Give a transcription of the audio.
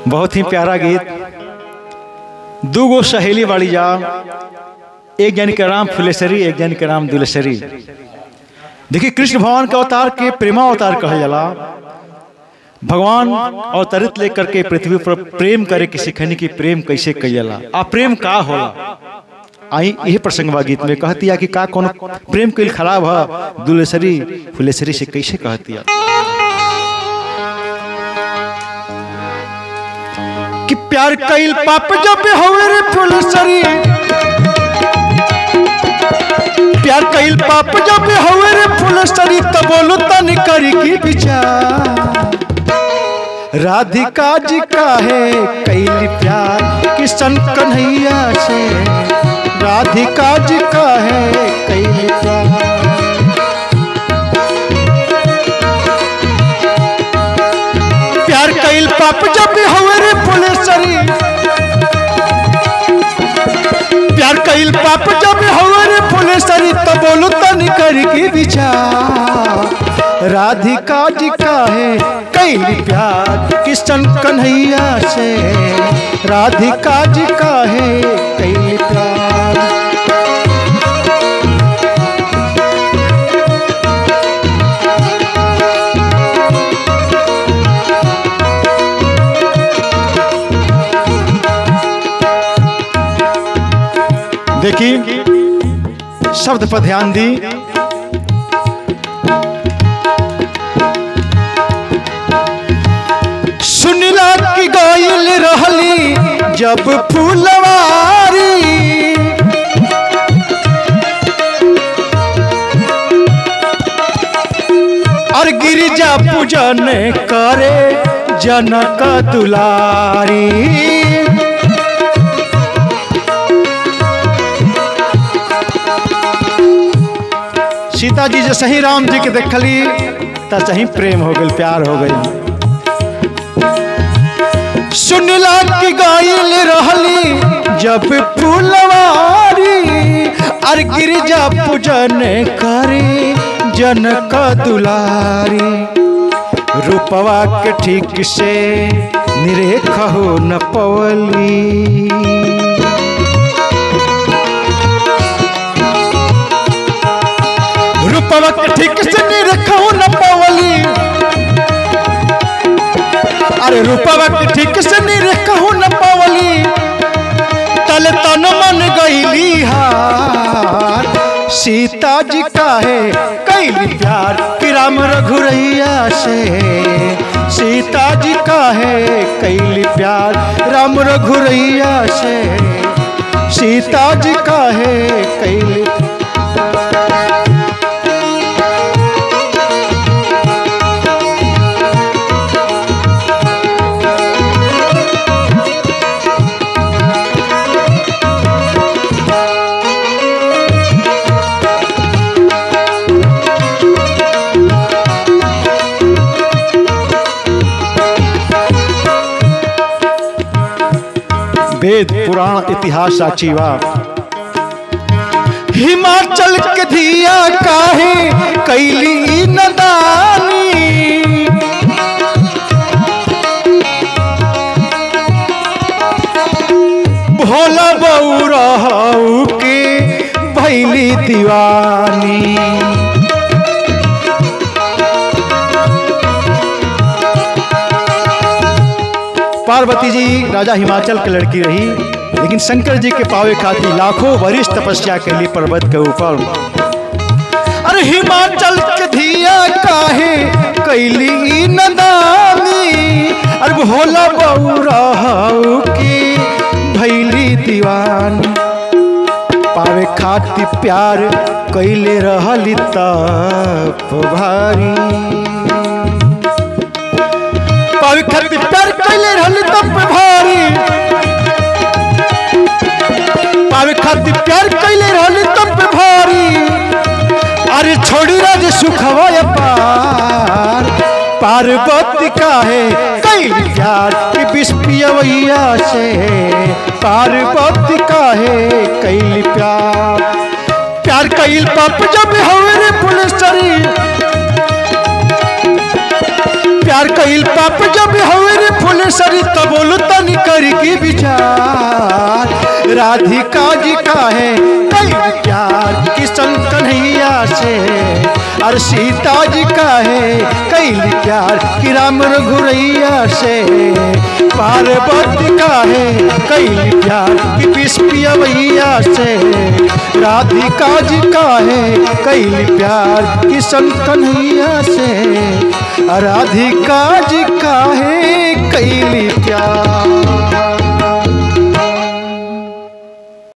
बहुत ही प्यारा गीत दूगो सहेली वाली जा एक जन के नाम फुलेसरी एक जन के नाम दुलेसरी देखिए कृष्ण भगवान का अवतार के प्रेमा अवतार कहल जाला भगवान अवतरित लेकर के पृथ्वी पर प्रेम करे के सिखने की प्रेम कैसे कैला आ प्रेम का होला आई यही प्रसंग बा गीत में कहतिया कि का कौन प्रेम के खराब है दुलेसरी फुलेसरी से कैसे कहतिया कि प्यार कईल पाप जब होवे रे फुलेसरी प्यार कईल पाप जब होवे रे फुलेसरी तब बोलो तन करी की विचार राधिका जी का है कैली प्यार किशन कन्हैया से राधिका जी का है कैली प्यार प्यार कैल पाप जब हवे रे फुलेसरी प्यार कैल पाप जब हवे रे फुलेसरी तो बोलो तन कर के विचार राधिका जी का है कैली प्यार किशन कन्हैया से राधिका जी का है कैली प्यार देखिए शब्द पर ध्यान दी सुनला की गायल रहली जब फूलवारी और गिरिजा पूजन करे जनक दुलारी सीता जी जो सही राम जी के देखली त सही प्रेम हो गई प्यार हो गई सुनला की गायल रहली जब फूलवारी अर गिरिजा पूजन करी जनक दुलारी रूपवा के ठीक से निरेख हो न पवली रूपवा के ठीक से निरेख हो न पवली अरे रूपवा के ठीक से निरेख हो न पवली तल तन मन गईली हार सीता जी का है कैली प्यार कि राम रघुरैया से सीता जी का है कैली प्यार राम रघुरैया से सीता जी का है कैली वेद पुराण इतिहास साक्षी बा हिमाचल के धिया काहे कैली नदानी भोला बऊ के भैली दीवानी पार्वती जी राजा हिमाचल के लड़की रही लेकिन शंकर जी के पावे खातिर लाखों वरिष्ठ तपस्या के लिए पर्वत के ऊपर अरे हिमाचल के धिया काहे कैली नदानी अरे भोला बऊ की भैली दीवानी पावे खातिर प्यार कैले रहली तप भारी पावे खातिर प्यार कैले रहली तप भारी पावे खातिर प्यार कैले रहली तप भारी अरे छोड़ी राज सुखवा पार पार्वती का है कई प्यार की बिस्पियवैया से पार्वती का है कई प्यार प्यार कईल पाप जब हवे रे पुलिसरी प्यार कईल पाप जब हवे रे फुलेसरी तो बोलो तन कर के विचार राधिका जी का है कई प्यार किशन कन्हैया से और सीता जी का है कई प्यार कि राम रघुरैया से पार्वती का है कई प्यार कि पिस्पिया भैया से राधिका जी का है कई प्यार किशन कन्हैया से राधिका जी का है कई प्यार